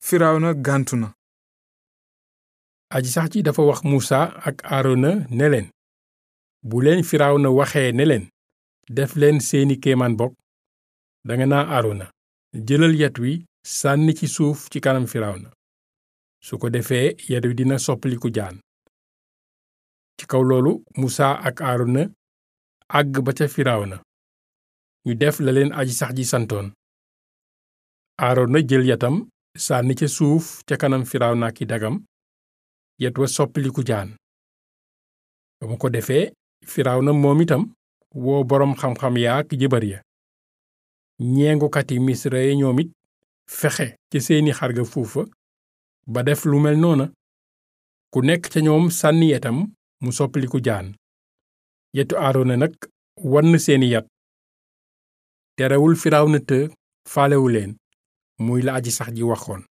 firawna gàntu na aji sax ji dafa wax musa ak aarona ne leen bu leen firawna waxee ne leen def leen seeni kéemaan bokk danga naa aarona jëlal yet wi sànni ci suuf ci kanam firawna su ko defee yet wi dina soppaliku jaan ci kaw loolu musa ak aarona àgg ba ca firawna ñu def la leen aji sax ji santoon aarona jël yatam sànni ca suuf ca kanam firawna ki dagam yet wa soppaliku jaan ba mu ko defee firawna moom itam woo boroom xam-xam yaak jëbar ya ñeengukati misra ya ñoom it fexe ci seeni xarga fuufa ba def lu mel noona ku nekk ca ñoom sànni yetam mu soppaliku jaan yetu aarona nag wann seeni yat terewul firawna të faalewu leen muy la aji sax ji waxoon